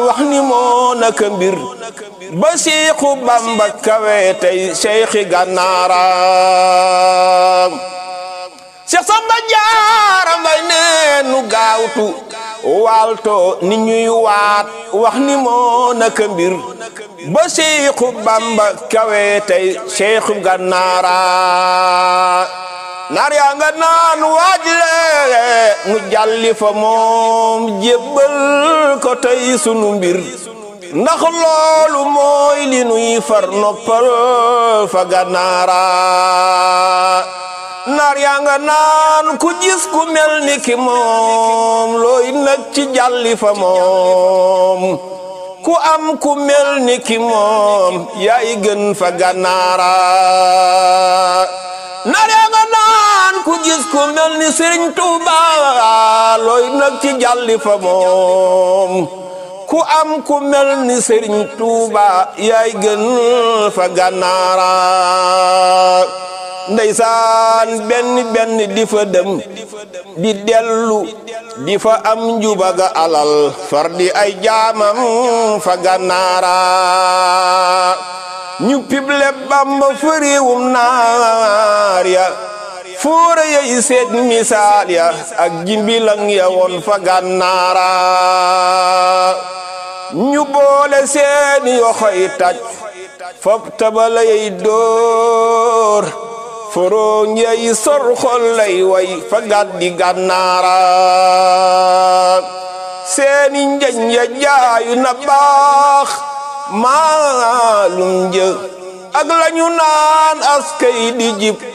wax ni moo naka mbir ba siixu bamba kawe tey seyxi gànnaara Seex Samba Jaara Mbay nee nu gaawtu waalto ni ñuy waat wax ni moo naka mbir ba siixu bamba kawe tey seyxu gànnaara naar yaa nga naan waajile mu jàlli fa moom jébbal ko tey sunu mbir ndax loolu mooy li nuy far noppal fa gànnaara naar yaa nga naan ku gis ku mel ni ki moom looy nag ci jàlli fa moom ku am ku mel ni ki moom yaay gën fa gànnaara naar yaa nga naan ku gis ku mel ni Sëriñ Tuuba looy nag ci jàlli fa moom ku am ku mel ni Sëriñ Tuuba yaay gën fa gànnaara ndeysaan benn benn di fa dem di dellu di fa am njubaga alal far di ay jaamam fa gànnaara ñu pible bamba fëriwum naar ya fóora yey seet misaal ya ak jimbilang ya woon fa gànnaara ñu boole seeni yoxoy taj fop tabala yey dóor forooñ yey sor xol lay way fa gàddi gànnaara seeni njañ ya jaayu na baax maalum jë ak lañu naan askay di jib